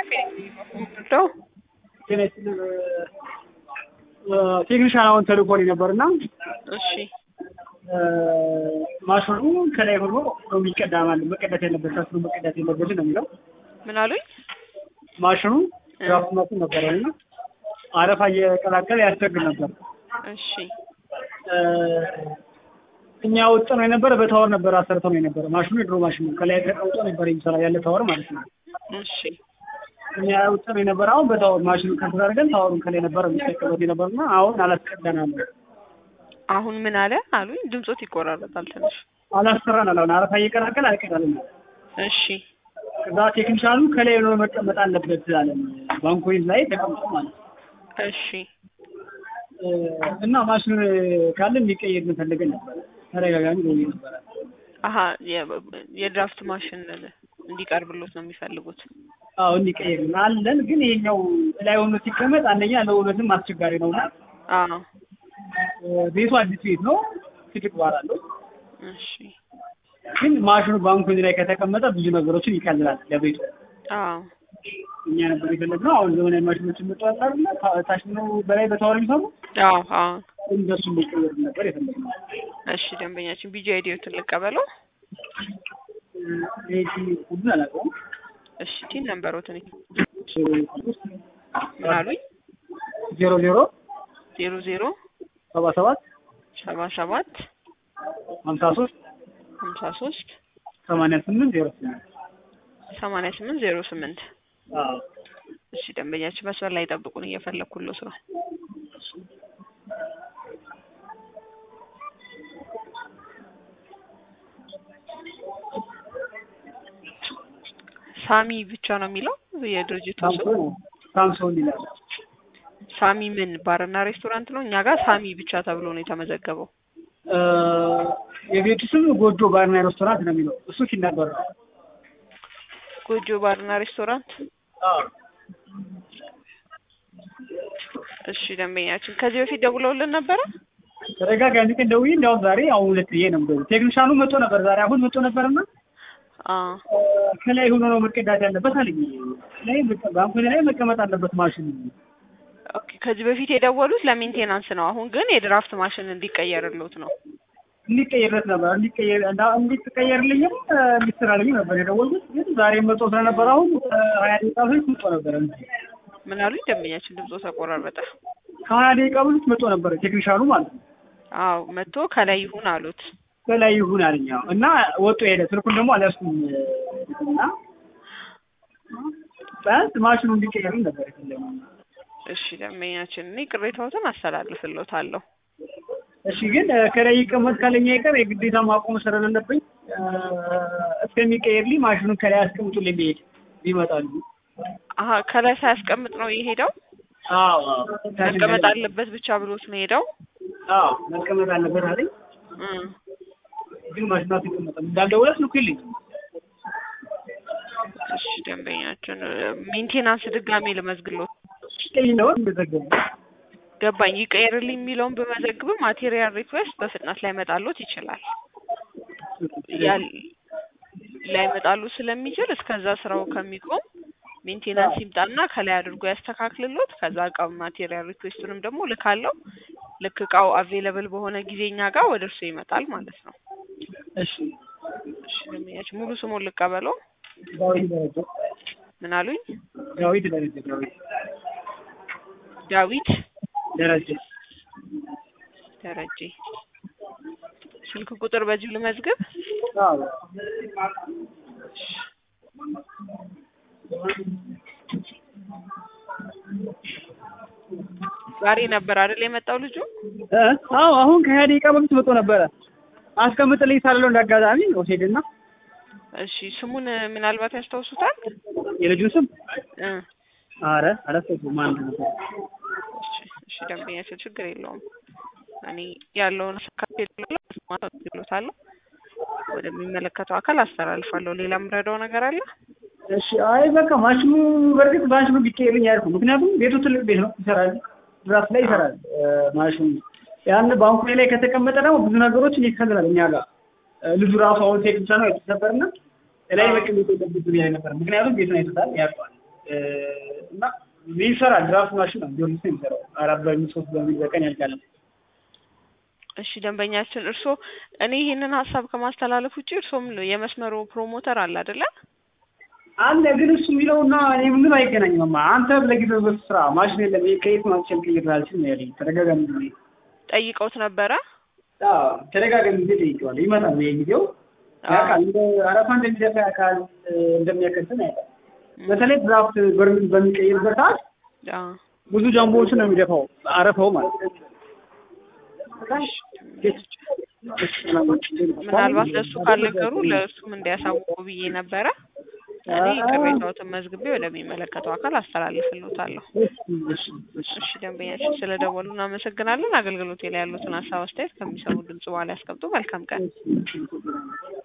ነው ቴክኒሻን አሁን ተልኮልኝ ነበርና እሺ ማሽኑ ከላይ ሆኖ ነው የሚቀዳ ማለት መቀዳት ያለበት ከስሩ መቀዳት የለበት ነው የሚለው ምን አሉኝ? ማሽኑ ራሱ ማሽን ነበረና አረፋ እየቀላቀለ ያስቸግር ነበር። እሺ እኛ ወጥ ነው የነበረ በታወር ነበር አሰርተው ነው የነበረ ማሽኑ የድሮ ማሽን ነው። ከላይ ተቀምጦ ነበር የሚሰራ ያለ ታወር ማለት ነው። እሺ እኛ ወጥ ነው የነበረ አሁን በታወር ማሽኑ ከስራ አድርገን ታወሩን ከላይ ነበር የሚጠቀሙት የነበርና አሁን አላስቀዳናል አሁን ምን አለ አሉኝ? ድምጾት ይቆራረጣል ትንሽ። አላሰራን አሁን አረፋ እየቀላቀለ አይቀዳልም። እሺ ከዛ ቴክኒሻኑ ከላይ ነው መቀመጥ አለበት አለ ባንኮይዝ ላይ ተቀምጦ ማለት ነው። እሺ እና ማሽኑን ካለ እንዲቀየር እንፈልገን ነበር። ተደጋጋሚ ነው ነበረ። አሀ የ- የድራፍት ማሽን እንዲቀርብሎት ነው የሚፈልጉት። አዎ እንዲቀየር አለን፣ ግን ይሄኛው ላይ ሆኖ ሲቀመጥ አንደኛ ለውበትም አስቸጋሪ ነውና አዎ ቤቱ አዲስ ቤት ነው፣ ትልቅ ባር አለው። እሺ ግን ማሽኑ ባንኮይዝ ላይ ከተቀመጠ ብዙ ነገሮችን ይቀልላል ለቤቱ። አዎ እኛ ነበር የፈለግነው። አሁን ዘመናዊ ማሽኖችን መጥተዋል አይደል? ታች ነው በላይ በታወር የሚሰሩ አዎ አዎ እንደሱ ሊቀየር ነበር የፈለግነው። እሺ ደንበኛችን ቢጂ አይዲዮትን ልቀበለው። ይሄ ሁሉን አላውቀውም። እሺ ቲን ነምበሮትን እሺ፣ ምን አሉኝ? ዜሮ ዜሮ ዜሮ ዜሮ ሰባ ሰባት ሰባ ሰባት ሀምሳ ሶስት ሀምሳ ሶስት ሰማንያ ስምንት ዜሮ ስምንት ሰማንያ ስምንት ዜሮ ስምንት አዎ እሺ ደንበኛችን መስመር ላይ ጠብቁን፣ እየፈለግኩሎት ነው። ሳሚ ብቻ ነው የሚለው የድርጅቱ ስም። ሳምሶን ሳምሶን ይላል። ሳሚ ምን ባርና ሬስቶራንት ነው? እኛ ጋር ሳሚ ብቻ ተብሎ ነው የተመዘገበው። እ የቤቱ ስም ጎጆ ባርና ሬስቶራንት ነው የሚለው እሱ ሲናገር ነው። ጎጆ ባርና ሬስቶራንት። አዎ እሺ ደንበኛችን ከዚህ በፊት ደውለውልን ነበረ? ተደጋጋሚ ቀን ደውዬ እንዲያውም ዛሬ አሁን ሁለት ጊዜ ነው የምደውለው። ቴክኒሻኑ መጥቶ ነበር ዛሬ አሁን መጥቶ ነበርና አዎ እ ከላይ ሆኖ ነው መቀዳት ያለበት አለኝ። ላይ መቀ- ባንኮኒ ላይ መቀመጥ አለበት ማሽኑ። ኦኬ። ከዚህ በፊት የደወሉት ለሜንቴናንስ ነው። አሁን ግን የድራፍት ማሽን እንዲቀየርሎት ነው። እንዲቀየርለት ነበር እንዲቀየር እንዳ እንዲቀየርልኝም እ እንዲሰራልኝ ነበር የደወልኩት። ግን ዛሬ መጥቶ ስለነበር አሁን እ ሀያ ደቂቃ በፊት መጥቶ ነበር። ምን አሉኝ? ደንበኛችን ድምጾ ተቆራረጠ። ከሀያ ደቂቃ በፊት መጥቶ ነበር ቴክኒሻኑ ማለት ነው። አዎ መጥቶ ከላይ ይሁን አሉት። በላይ ይሁን አለኝ። አዎ። እና ወጡ ሄደ። ስልኩን ደግሞ አልያዝኩም እና ቢያንስ ማሽኑ እንዲቀየርልኝ ነበር የፈለግነው። እሺ ደንበኛችን እኔ ቅሬታዎትን አስተላልፍሎታለሁ። እሺ ግን እ ከላይ ይቀመጥ ካለኝ አይቀር የግዴታ ማቆም ስለሌለብኝ እ እስከሚቀየርልኝ ማሽኑን ከላይ አስቀምጡልኝ ብሄድ ይመጣሉ። አሀ ከላይ ሳያስቀምጥ ነው የሄደው። አዎ አዎ መቀመጥ አለበት ብቻ ብሎት ነው የሄደው። አዎ መቀመጥ አለበት አለኝ። እም። ግን ማሽኑ አልተቀመጠም። እንዳልደውለ ስልኩ የለኝም። እሺ ደንበኛችን ሜንቴናንስ ድጋሜ ልመዝግሎት ቀይ ነው እንደዘገቡ ገባኝ። ይቀየርልኝ የሚለውን በመዘግብ ማቴሪያል ሪኩዌስት በፍጥነት ላይመጣሎት ይችላል። ያል ላይመጣሉ ስለሚችል እስከዛ ስራው ከሚቆም ሜንቴናንስ ይምጣና ከላይ አድርጎ ያስተካክልሎት። ከዛ እቃው ማቴሪያል ሪኩዌስቱንም ደግሞ ልካለው። ልክ እቃው አቬለብል በሆነ ጊዜ እኛ ጋር ወደ እርሱ ይመጣል ማለት ነው። እሺ እሺ ደንበኛችን ሙሉ ስሙን ልቀበለው። ዳዊት ደረጀ ምን አሉኝ? ዳዊት ደረጀ ዳዊት ዳዊት ደረጀ ደረጀ። ስልክ ቁጥር በዚሁ ልመዝግብ። አዎ ዛሬ ነበር አይደል የመጣው ልጁ? እ አዎ አሁን ከሀያ ደቂቃ በፊት መጥቶ ነበረ። አስቀምጥልኝ ሳልለው እንዳጋጣሚ ወሰድና እሺ ስሙን ምናልባት ያስታውሱታል? የልጁን ስም እ አረ አላስታውሰውም ማን ነበር። እሺ እሺ ደንበኛችን ችግር የለውም። እኔ ያለውን አካቴሎታለሁ ወደሚመለከተው አካል አስተላልፋለሁ። ሌላ የምረዳው ነገር አለ? እሺ አይ በቃ ማሽኑ በእርግጥ ማሽኑ ቢቀየርልኝ ያልኩ ምክንያቱም ቤቱ ትልቅ ቤት ነው ይሰራል ድራፍት ላይ ይሰራል እ ማሽኑ ያን ባንኩ ላይ ከተቀመጠ ደግሞ ብዙ ነገሮችን ይከልላል እኛ ጋር እ ልጁ ራሱ አሁን ቴክ ብቻ ነው የተሰበርና ላይ መቀመጥ የለበትም ያለ ነበር ምክንያቱም ቤቱን አይቶታል ያውቀዋል እና ይሰራል። ድራፍት ማሽን ነው ጊዮርጊስ ነው የሚሰራው። አራት በሚል ሶስት በሚል በቀን ያልቃል። እሺ ደንበኛችን እርስዎ እኔ ይህንን ሀሳብ ከማስተላለፍ ውጭ እርስዎም የመስመሩ ፕሮሞተር አለ አይደለ? አለ ግን እሱ የሚለውና እኔ ምንም አይገናኝም። አንተ ለጊዜው በሱ ስራ ማሽን የለም ይሄ ከየት ማምቸል ቅይራልችል ነው ያለኝ። ተደጋጋሚ ጊዜ ጠይቀውት ነበረ? አዎ ተደጋጋሚ ጊዜ ጠይቀዋል። ይመጣል በየጊዜው ያውቃል። እንደ አረፋ እንደሚደፋ ያውቃል፣ እንደሚያከትን ያውቃል። በተለይ ድራፍት በርሚል በሚቀይርበት ሰዓት አዎ ብዙ ጃምቦዎችን ነው የሚደፋው አረፋው ማለት ነው። ምናልባት ለእሱ ካልነገሩ ለእሱም እንዲያሳውቁ ብዬ ነበረ። እኔ ቅሬታዎትን መዝግቤ ወደሚመለከተው አካል አስተላልፍልዎታለሁ። እሺ ደንበኛችን ስለደወሉ እናመሰግናለን። አገልግሎቴ ላይ ያሉትን ሀሳብ አስተያየት ከሚሰሙ ድምጽ በኋላ ያስቀምጡ። መልካም ቀን።